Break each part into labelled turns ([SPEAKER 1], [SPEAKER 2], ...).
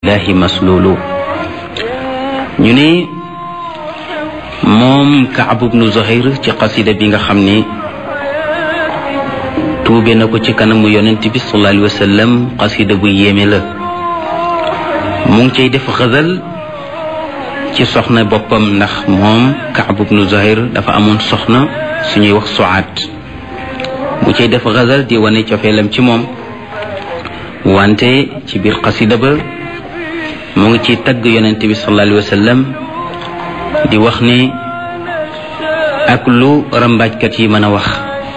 [SPEAKER 1] lillahi maslulu ñu ne moom Kaab ibnu Zuhayr ci xasida bi nga xam ni tuube na ko ci kanamu yonent bi sallallahu alayhi wa sallam xasida bu yéeme la mu ngi cay def xasal ci soxna boppam ndax moom Kaab ibnu Zuhayr dafa amoon soxna suñuy wax Suaad mu cay def xasal di wane cofeelam ci moom wante ci biir xasida ba mu ngi ci tagg yonent bi sallallahu alayhi wa sallam di wax ni ak lu rambaajkat yi mën a wax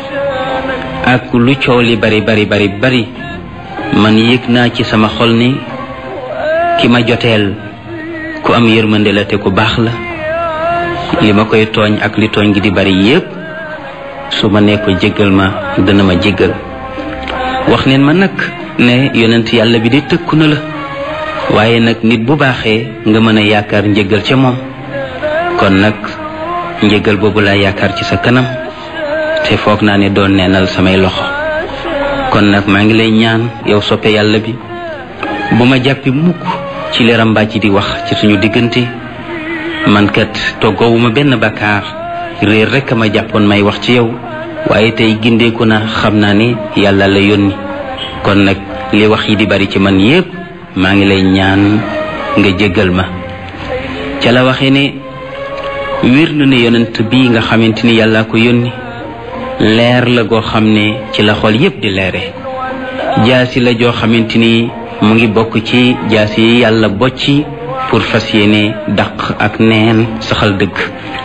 [SPEAKER 1] ak lu coow li bari bari bari bari man yëg naa ci sama xol ni ki ma joteel ku am yërmande la te ku baax la li ma koy tooñ ak li tooñ gi di bari yépp su ma nee ko jéggal ma dana ma jéggal wax neen ma nag ne yonent yàlla bi de tëkku na la waaye nag nit bu baaxee nga mën a yaakaar njëggal ca moom kon nag njëggal boobu laa yaakaar ci sa kanam te foog naa ne doon neenal samay loxo kon nag maa ngi lay ñaan yow soppe yàlla bi bu ma jàppi mukk ci leeram mbàcc di wax ci suñu diggante man kat toggoowuma benn bakkaar réer rekk a ma jàppoon may wax ci yow waaye tey gindeeku na xam naa ni yàlla la yónni kon nag li wax yi di bari ci man yépp maa ngi lay ñaan nga jéggal ma ca la waxee ne wér na ne yonent bii nga xamante ni yàlla ko yónni leer la goo xam ne ci la xol yépp di leere jaasi la joo xamante ni mu ngi bokk ci jaasi yi yàlla bocci pour fas yéene daq ak neen saxal dëgg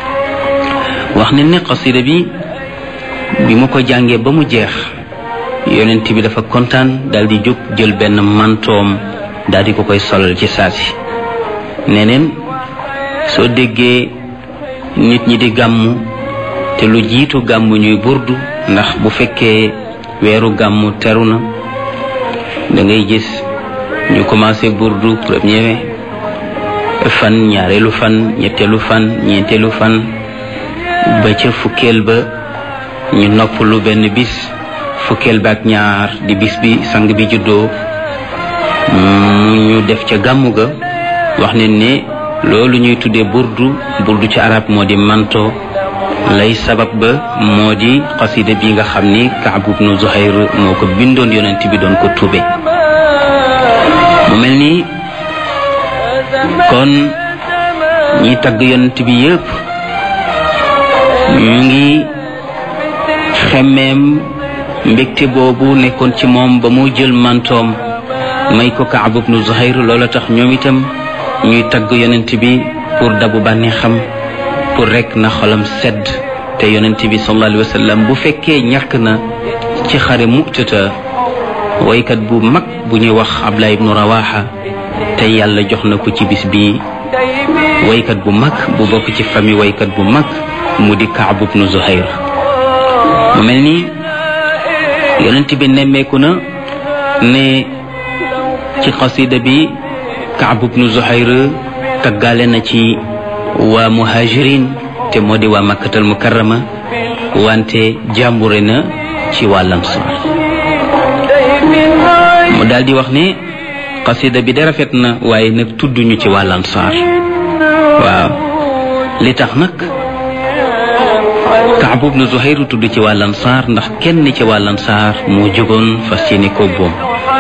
[SPEAKER 1] wax ne ne xasida bi bi ma ko jàngee ba mu jeex yonent bi dafa kontaan daal di jóg jël benn mantoom daal di ko koy solal ci saasi neneen soo déggee nit ñi di gàmmu te lu jiitu gàmmu ñuy burdu ndax bu fekkee weeru gàmmu teru na da ngay gis ñu commencé burdu premier fan ñaareelu fan ñetteelu fan ñeenteelu fan ba ca fukkeel ba ñu nopp lu benn bis fukkeel ba ak ñaar di bis bi sang bi juddoo mu ñu def ca gàmmu ga wax ne ne loolu ñuy tuddee burdu burdu ci arab moo di manto lay sabab ba moo di xasida bi nga xam ni Kaab ibnu Zuhayr moo ko bindoon yonent bi doon ko tuube mu mel ni kon ñi tagg yonent bi yépp ñu ngi xemmeem mbégte boobu nekkoon ci moom ba mu jël mantoom may ko Kaab ibnu Zuhayr loola tax ñoom itam ñuy tagg yonent bi pour dabu bànneex xam pour rek na xolam sedd te yonent bi sallallahu alayhi wa sallam bu fekkee ñàkk na ci xare mu'tata waykat bu mag bu ñuy wax Abdullah ibnu Rawaha te yàlla jox na ko ci bis bi waykat bu mag bu bokk ci famille waykat bu mag mu di Kaab ibnu Zuhayr mu mel ni yonent bi nemmeeku na ne ci xasida bi Kaab ibnu Zuhayr taggaale na ci waa muhajirin te moo di waa makkatal mukarrama wante jàmbure na ci waa lansaar mu daal di wax ne xasida bi de rafet na waaye nag tudduñu ci waa lansaar waaw li tax nag Kaab ibnu Zuhayr tudd ci waa lansaar ndax kenn ci waa lansaar moo jógoon fas yéene ko boom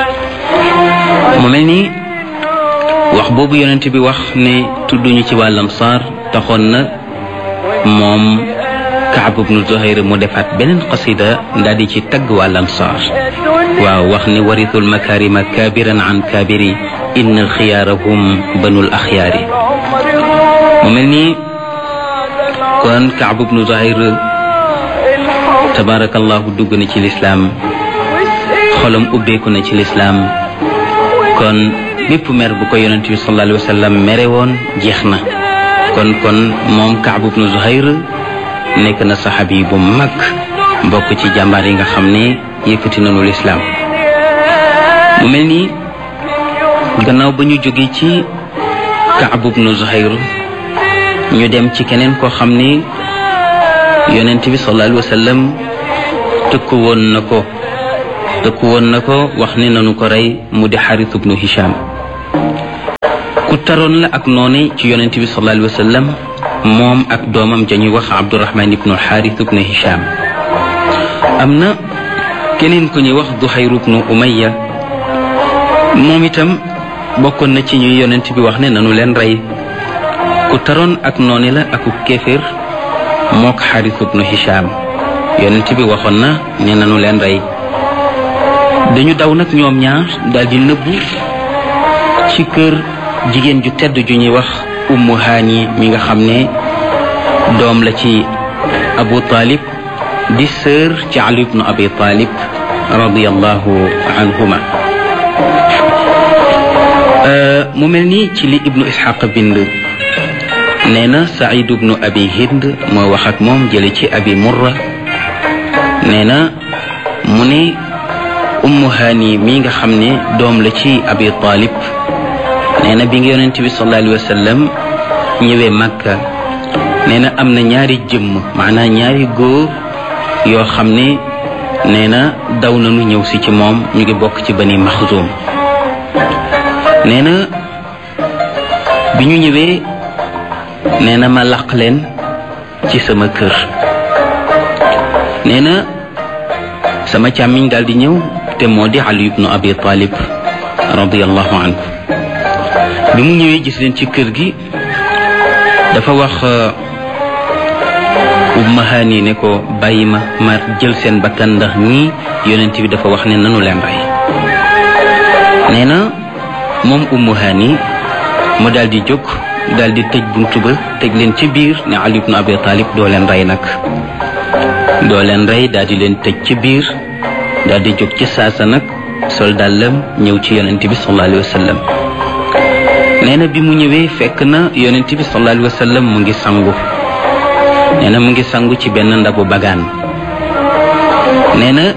[SPEAKER 1] mu mel ni wax boobu yonent bi wax ne tudduñu ci waa lansaar taxoon na moom Kaab ibnu Zuhayr mu defaat beneen qasida daal di ci tagg waa lansaar waaw wax ne warithul makarima kaabiran an kaabiri inna alxiyaarahum banul axyaari mu mel ni kon Kaab ibnu Zuhayr tabaarakallahu dugg na ci lislaam xolam ubbeeku na ci lislaam kon bépp mer bu ko yonent bi sallallahu alayhi wa sallam mere woon jeex na kon kon moom Kaab ibnu Zuhayr nekk na saxaabi bu mag bokk ci jàmbaar yi nga xam ne yëkkati nañu lislaam mu mel ni gannaaw ba ñu jóge ci Kaab ibnu Zuhayr ñu dem ci keneen koo xam ne yonent bi sallallahu alayhi wa sallam tëkku woon na ko tëkku woon na ko wax ne nanu ko rey mu di Xaris ibnu Hisham ku taroon la ak noone ci yonent bi sallallahu alayhi wa sallam moom ak doomam jañuy wax abdurahman ibnu alxaaris ibnu hisham am na keneen ku ñuy wax duhayr ibnu umayya moom itam bokkoon na ci ñuy yonent bi wax ne nanu leen rey ku taroon ak noone la aku kéeféer mook xaaris ibnu hisham yonent bi waxoon na ne nanu leen rey dañu daw nag ñoom ñaar daldi nëbbu ci kër jigéen ju tedd ju ñuy wax ummu haani mi nga xam ne doom la ci abu talib di sœur ci ali ibnu abi talib radiallahu anhuma mu mel ni ci li ibnu isxaq bind nee na saïd ibnu abi hind moo wax ak moom jële ci abi murra nee na mu ne ummu haani mi nga xam ne doom la ci abi talib nee na bi nga yonent bi sallallahu alayhi wa sallam ñëwee màkka nee na am na ñaari jëmm maanaam ñaari góor yoo xam ne nee na daw nañu ñëw si ci moom ñu ngi bokk ci bani maxzum nee na bi ñu ñëwee nee na ma laq leen ci sama kër nee na sama càmmiñ daal di ñëw te moo di ali ibnu abi talib radiallahu anhu bi mu ñëwee gis leen ci kër gi dafa wax umma haani ne ko bàyyi ma ma jël seen bakkan ndax ñii yonent bi dafa wax ne nanu leen rey nee na moom ummu haani mu daal di jóg daal di tëj buntu ba tëj leen ci biir ne ali ibnu abi talib doo leen rey nag doo leen rey daal di leen tëj ci biir daal di jóg ci saasa nag sol dàllam ñëw ci yonent bi sallallahu alayhi wa sallam nee na bi mu ñëwee fekk na yonent bi sallallahu alayhi wa sallam mu ngi sangu nee na mu ngi sangu ci benn ndabu bagaan nee na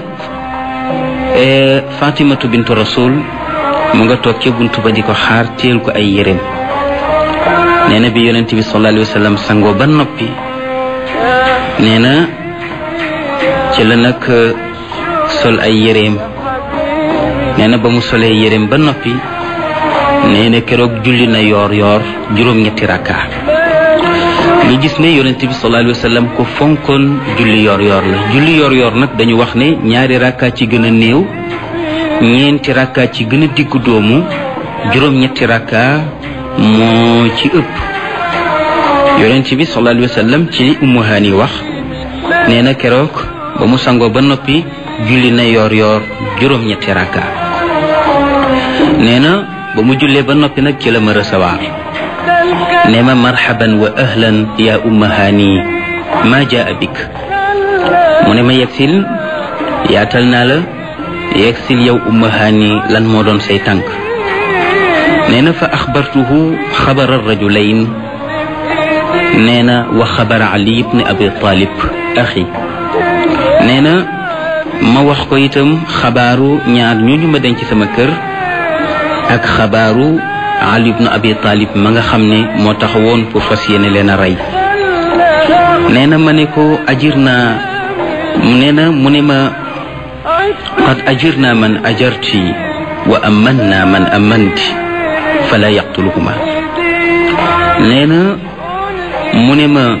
[SPEAKER 1] fatimatu bintu rasul mu nga toog ca buntu ba di ko xaar teel ko ay yéreem nee na bi yonent bi sallallahu alayhi wa sallam sangoo ba noppi nee na ci la nag sol ay yéreem nee na ba mu solee yéreem ba noppi nee na keroog julli na yoor yoor juróom-ñetti rakka ñu gis ne yonent bi sallallahu alayhi wa sallam ko fonkoon julli yoor yoor la julli yoor yoor nag dañu wax ne ñaari rakka ci gën a néew ñeenti rakka ci gën a diggu doomu juróom-ñetti rakka moo ci ëpp yonent bi sallallahu alayhi wa sallam ci li ummu haani wax nee na keroog ba mu sangoo ba noppi julli na yoor yoor juróom-ñetti rakka nee na ba mu jullee ba noppi nag ci la ma recevoir ne ma marhaban wa ahlan ya umma haani ma jaa bik mu ne ma yegsil yaatal naa la yegsil yow umma haani lan moo doon say tànk nee na fa axbartuhu xabara rajulayn nee na wa xabara ali ibni abi talib axi nee na ma wax ko itam xabaaru ñaar ñooñu ma denc sama kër ak xabaaru ali ibnu abi talib ma nga xam ne moo taxawoon pour fas yéene leen a rey nee na ma ne ko ajir naa nee na mu ne ma qad ajir naa man ajarti wa aman naa man amanti fala yaqtuluhuma nee na mu ne ma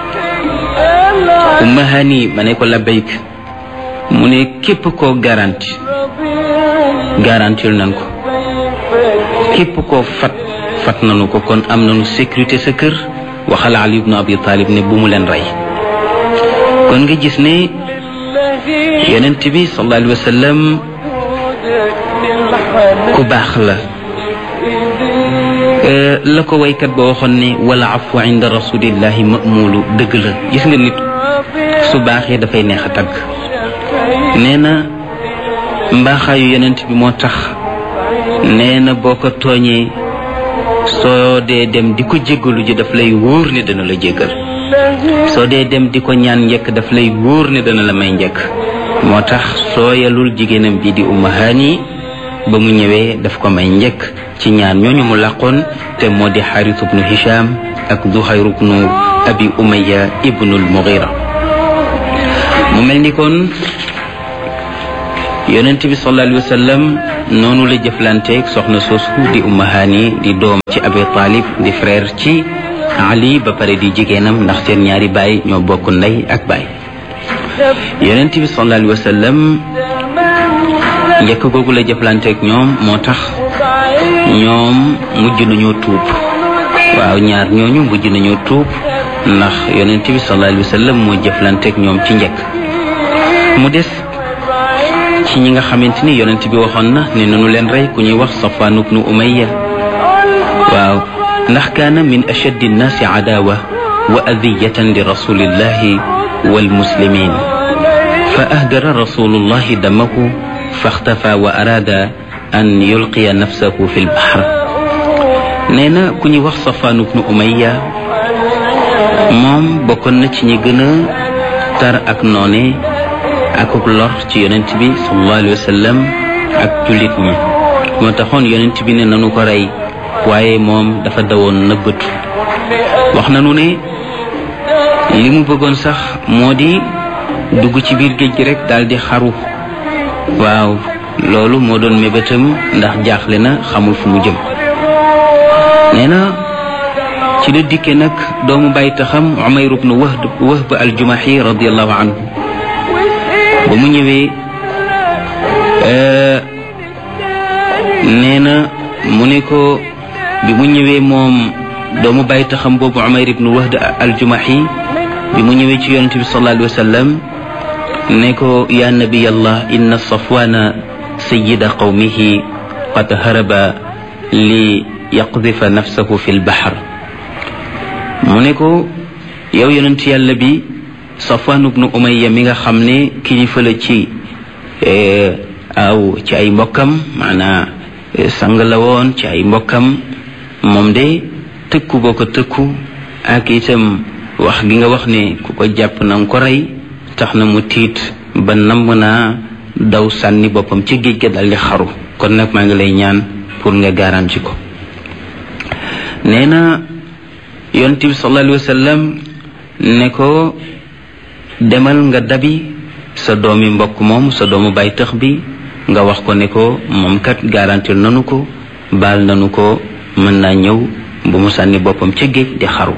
[SPEAKER 1] umma hani ma ne ko labbayk mu ne képp koo garanti garantil nan ko képp koo fat fat nanu ko kon am nanu sécurité sa kër waxal ali ibnu abi talib ne bu mu leen rey kon nga gis ne yonent bi sallallahu alayhi wa sallam ku baax la la ko waykat ba waxoon ne wala afu inda rasulillahi mamulu dëgg la gis nga nit su baaxee dafay neex a tagg nee na mbaaxaayu yonent bi moo tax nee na boo ko tooñee soo dee dem di ko jéggalu ji daf lay wóor ne dana la jéggal soo dee dem di ko ñaan njëkk daf lay wóor ne dana la may njëkk moo tax sooyalul jigéenam bi di umma haani ba mu ñëwee daf ko may njëkk ci ñaan ñooñu mu làqoon te moo di xarit ibnu hisham ak duhayr ibnu abi umaya ibnul mughira mu mel ni kon yonent bi sallallahu alayhi wa sallam noonu la jëflanteeg soxna soosu di umma haani di doom ci abi talib di frère ci ali ba pare di jigéenam ndax seen ñaari baay ñoo bokk ndey ak baay yonent bi sallallahu alayhi wa sallam njëkk googu la jëflanteeg ñoom moo tax ñoom mujj nañoo tuub waaw ñaar ñooñu mujj nañoo tuub ndax yonent bi sallallahu alayhi wa sallam moo jëflanteeg ñoom ci njëkk mu des ci ñi nga xamante ni yonent bi waxoon na ne nanu leen rey ku ñuy wax Safwaan ibnu Umayya waaw ndax kaana min ashaddi nnaasi adaawa wa adiyatan li rasulillahi wal muslimin fa ahdara rasulullahi damahu faxtafa wa araada an yulqiya nafsahu fi lbaxr nee na ku ñuy wax Safwaan ibnu Umayya moom bokkoon na ci ñi gën a tar ak noone akuk lor ci yonent bi sallallahu alayhi wa sallam ak jullit ñi moo taxoon yonent bi ne nanu ko rey waaye moom dafa dawoon nëbbatu wax nanu ne li mu bëggoon sax moo di dugg ci biir géej gi rek daal di xaru waaw loolu moo doon mébétam ndax jaaxle na xamul fu mu jëm nee na ci la dikke nag doomu bàyyi taxam Umayr ibnu Wahb Wahb al-Jumahi radiyallahu anhu ba mu ñëwee nee na mu ne ko bi mu ñëwee moom doomu bàyyi taxam boobu Umayr ibnu Wahb al-Jumahi bi mu ñëwee ci yonente bi sallallahu alayhi wa sallam ne ko ya nabiyallah inna safwana sayida qawmihi qad haraba li yaqdifa nafsahu fi lbaxar mu ne ko yow yonent yàlla bi safwan ibnu umayya mi nga xam ne kilifa la ci aw ci ay mbokkam maanaa sang la woon ci ay mbokkam moom de tëkku boo ko tëkku ak itam wax gi nga wax ne ku ko jàpp na nga ko rey tax na mu tiit ba namm naa daw sànni boppam ci géej ga daldi xaru kon nag maa ngi lay ñaan pour nga garanti ko nee na yonent bi sallallahu alayhi wa sallam ne ko demal nga dabi sa doomi mbokk moom sa doomu bay tëx bi nga wax ko ne ko moom kat garantir nanu ko baal nanu ko mën naa ñëw bu mu sànni boppam ca géej di xaru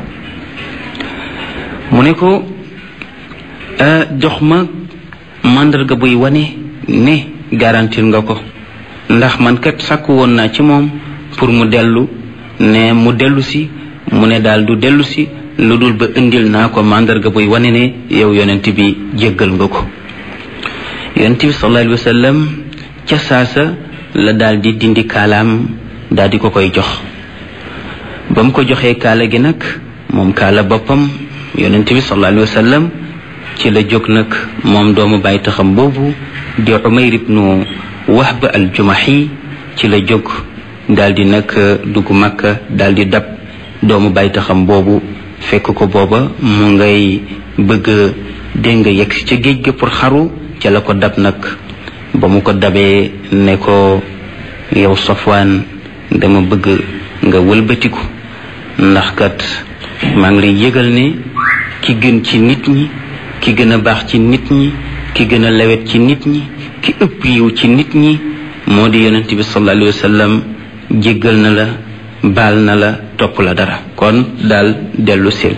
[SPEAKER 1] mu ne ko jox ma màndarga buy wane ne garantir nga ko ndax man kat sàkku woon naa ci moom pour mu dellu ne mu dellu si mu ne daal du dellu si lu dul ba indil naa ko màndarga buy wane ne yow yonent bi jéggal nga ko yonent bi sallallahu alayhi wa sallam ca saasa la daal di dindi kaalaam daal di ko koy jox ba mu ko joxee kaala gi nag moom kaala boppam yonent bi sallallahu alayhi wa sallam ci la jóg nag moom doomu bàyyi taxam boobu di umayr ibnu wahb al jumahi ci la jóg daal di nag dugg makka daal di dab doomu bàyyi taxam boobu fekk ko booba mu ngay bëgg dégg nga yegg si ca géej ga pour xaru ca la ko dab nag ba mu ko dabee ne ko yow safwaan dama bëgg nga wëlbatiku ndax kat maa ngi lay yëgal ne ki gën ci nit ñi ki gën a baax ci nit ñi ki gën a lewet ci nit ñi ki ëpp yiw ci nit ñi moo di yonent bi sallallahu alayhi wa sallam jéggal na la baal na la topp la dara kon daal dellu sil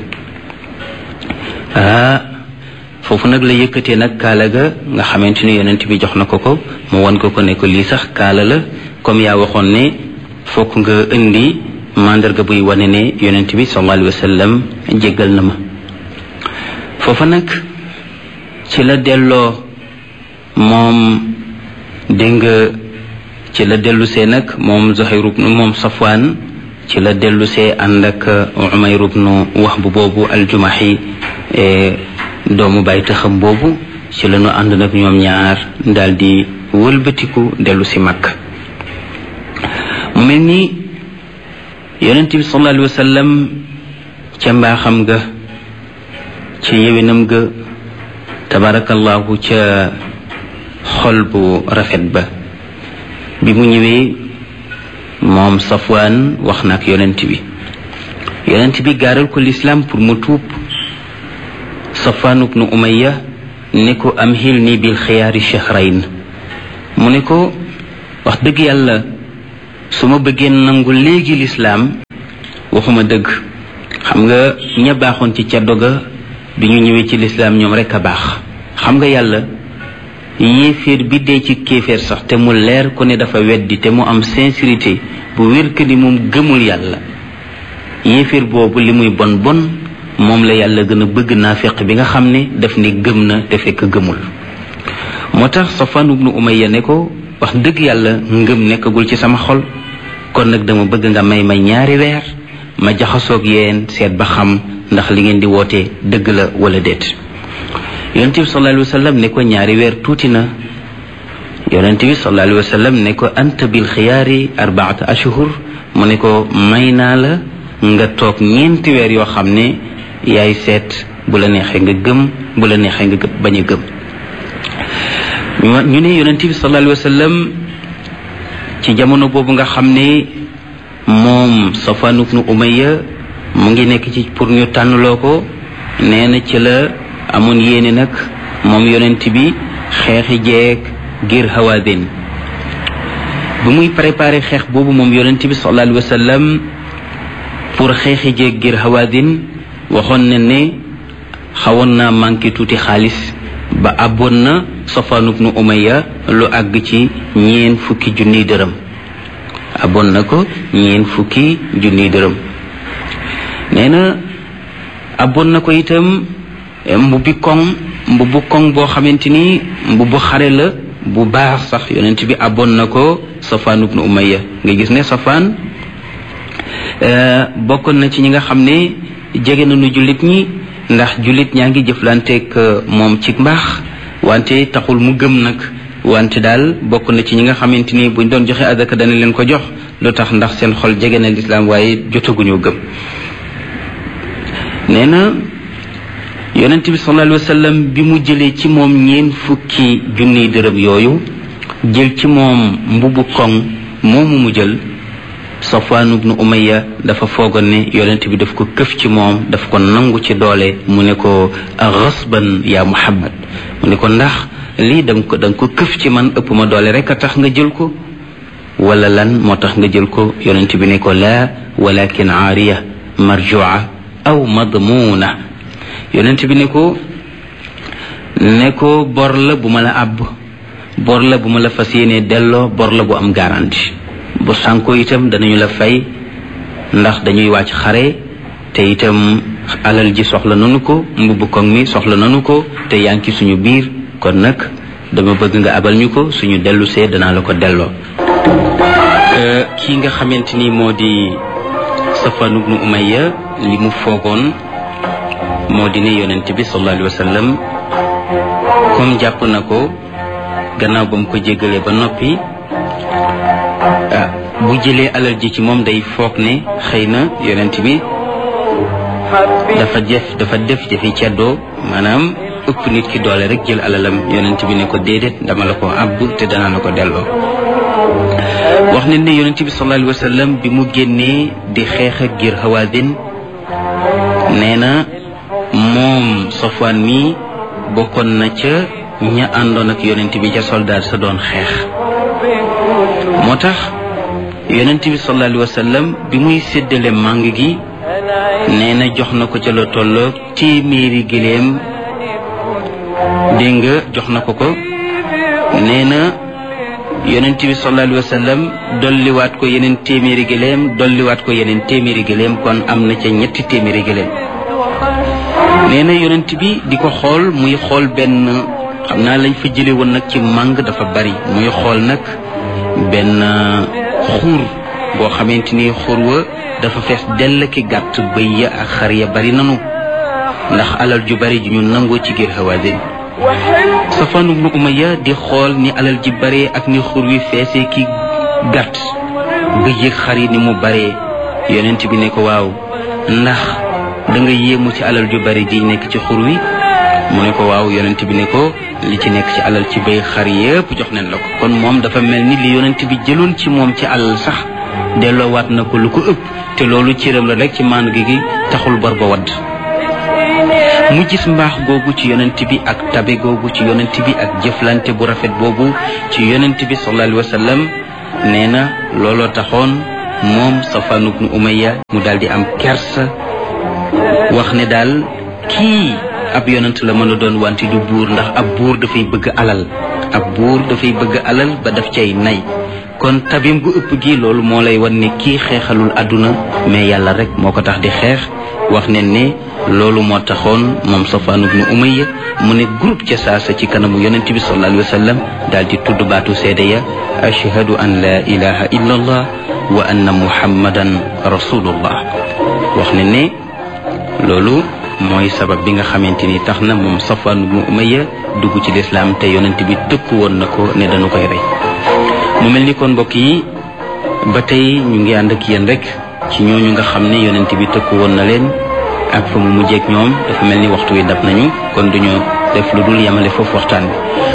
[SPEAKER 1] ah foofu nag la yëkkatee nag kaala ga nga xamante ni yonent bi jox na ko ko mu won ko ko ne ko lii sax kaala la comme yaa waxoon ne fokk nga indi mandarga buy wane ne yonent bi sallallahu alayhi wa sallam jéggal na ma foofa nag ci la delloo moom dégg nga ci la dellusee nag moom Zuhayr ibnu moom Safwaan ci la dellusee ànd ak Umayr ibnu Wahb boobu aljumahi doomu bàyyi taxam boobu ci la ñu ànd nag ñoom ñaar daal di wëlbatiku dellu si Makka mu mel ni yonent bi sallallahu alayhi wa sallam ca mbaaxam ga ci yewinam ga tabarakallahu ca xol bu rafet ba bi mu ñëwee moom safwaan wax na ak yonent bi yonent bi gaaral ko lislaam pour mu tuub safwaan ibnu umayya ne ko am xil ni bil xiyaari shahrayn mu ne ko wax dëgg yàlla su ma bëggee nangu léegi lislaam waxuma dëgg xam nga ña baaxoon ci caddo ga bi ñu ñëwee ci lislaam ñoom rek a baax xam nga yàlla yéeféer bi dee ci kéeféer sax te mu leer ko ne dafa weddi te mu am sincérité bu wér que ni moom gëmul yàlla yéeféer boobu li muy bon bon moom la yàlla gën a bëgg naafiq bi nga xam ne daf ni gëm na te fekk gëmul moo tax Safwan ibnu Umayya ne ko wax dëgg yàlla ngëm nekkagul ci sama xol kon nag dama bëgg nga may may ñaari weer ma jaxasoog yéen seet ba xam ndax li ngeen di woote dëgg la wala déet yonent bi sallallahu alayhi wa sallam ne ko ñaari weer tuuti na yonent bi sallallahu alayhi wa sallam ne ko anta bil xiyaari arbaata ashhur mu ne ko may naa la nga toog ñeenti weer yoo xam ne yaay seet bu la neexee nga gëm bu la neexee nga bañ a gëm ñu ne yonent bi sallallahu alayhi wa sallam ci jamono boobu nga xam ne moom Safwan ibnu Umayya mu ngi nekk ci pour ñu tànnloo ko nee na ci la amoon yéene nag moom yonent bi xeexi jeeg ngir Hawaazin bu muy préparé xeex boobu moom yonent bi sallallahu alayhi wa sallam pour xeexi jeeg ngir Hawaazin waxoon na ne xawoon naa manqué tuuti xaalis ba abboon na Safwan ibnu Umayya lu àgg ci ñeen fukki junniy dërëm abboon na ko ñeen fukki junniy dërëm nee na abboon na ko itam mbubbi koŋ mbubbu koŋ boo xamante ni mbubbu xare la bu baax sax yonent bi abboon na ko Safwan ibnu Umayya nga gis ne Safwan bokkoon na ci ñi nga xam ne jege nañu jullit ñi ndax jullit ñaa ngi jëflanteeg moom ci mbaax wante taxul mu gëm nag wante daal bokk na ci ñi nga xamante ni buñ doon joxe adaka dana leen ko jox lu tax ndax seen xol jege na lislaam waaye jotaguñu gëm nee na yonent bi sallallahu alayhi wa sallam bi mu jëlee ci moom ñeen fukki junniy dërëm yooyu jël ci moom mbubu koŋ moomu mu jël Safwan ibnu Umayya dafa foogoon ne yonent bi daf ko këf ci moom daf ko nangu ci doole mu ne ko xasban yaa Muhammad mu ne ko ndax lii danga ko danga ko këf ci man ëpp ma doole rek a tax nga jël ko wala lan moo tax nga jël ko yonent bi ne ko laa walakin aariya marjua aw madmuuna yonent bi ne ko ne ko bor la bu ma la àbb bor la bu ma la fas yéenee delloo bor la bu am garantie bu sànko itam danañu la fay ndax dañuy wàcc xare te itam alal ji soxla nanu ko mbubb koŋ mi soxla nanu ko te yaa ngi ci suñu biir kon nag dama bëgg nga abal ñu ko suñu dellu see danaa la ko delloo kii nga xamante ni moo di Safwan ibnu Umayya li mu foogoon moo di ne yonent bi sallallahu alayhi wa sallam comme jàpp na ko gannaaw ba mu ko jéggalee ba noppi ah bu jëlee alal ji ci moom day foog ne xëy na yonent bi dafa jëf dafa def jëfi ceddoo maanaam ëpp nit ki doole rek jël alalam yonent bi ne ko déedéet dama la ko àbb te danaa la ko delloo wax ne ne yonent bi sallallahu alayhi wa sallam bi mu génnee di xeex ak ngir Hawaazin nee na moom Safwan mi bokkoon na ca ña àndoon ak yonent bi ca soldaar sa doon xeex moo tax yonent bi sallallahu alayhi wa sallam bi muy séddale màng gi nee na jox na ko ca la tolloog téeméeri giléem dégg nga jox na ko ko nee na yonent bi sallallahu alayhi wa sallam dolliwaat ko yeneen téeméeri giléem dolliwaat ko yeneen téeméeri giléem kon am na ca ñetti téeméeri giléem nee na yonent bi di ko xool muy xool benn xam naa lañ fa jële woon nag ci màng dafa bari muy xool nag benn xuur boo xamante ni xuur wa dafa fees dell ki gàtt bëy ya ak xar ya bari nanu ndax alal ju bari ju ñu nangoo ci biir Hawaazin Safwan ibnu Umayya di xool ni alal ji bare ak ni xuur wi feesee ki gàtt bëy ak xar yi ni mu bare yonent bi ne ko waaw ndax da nga yéemu ci alal ju bari ji nekk ci xur wi mu ne ko waaw yonent bi ne ko li ci nekk ci alal ci bay xar yépp jox nañ la ko kon moom dafa mel ni li yonent bi jëloon ci moom ci alal sax delloowaat na ko lu ko ëpp te loolu cëram la rek ci maan gi gi taxul bor ba wadd mu gis mbaax googu ci yonent bi ak tabe googu ci yonent bi ak jëflante bu rafet boobu ci yonent bi sallallahu alayhi wa sallam nee na looloo taxoon moom Safwan ibnu Umayya mu daal di am kersa wax ne daal kii ab yonent la mën a doon wante du buur ndax ab buur dafay bëgg alal ab buur dafay bëgg alal ba daf cay nay kon tabim gu ëpp gi loolu moo lay wan ne kii xeexalul àdduna mais yàlla rek moo ko tax di xeex wax ne ne loolu moo taxoon moom Safwan ibnu Umayya mu ne groupe ca saasa ci kanamu yonent bi sallallahu alayhi wa sallam daal di tudd baatu seede ya ashhadu an la ilaha illa allah wa anna muhammadan rasulullah wax ne ne loolu mooy sabab bi nga xamante ni tax na moom Safwan ibnu Umayya dugg ci lislaam te yonent bi tëkk woon na ko ne dañu koy rey mu mel ni kon mbokk yi ba tey ñu ngi ànd ak yéen rek ci ñooñu nga xam ne yonent bi tëkk woon na leen ak fa mu mujjeek ñoom dafa mel ni waxtu wi dab nañu kon duñu def lu dul yemale foofu waxtaan bi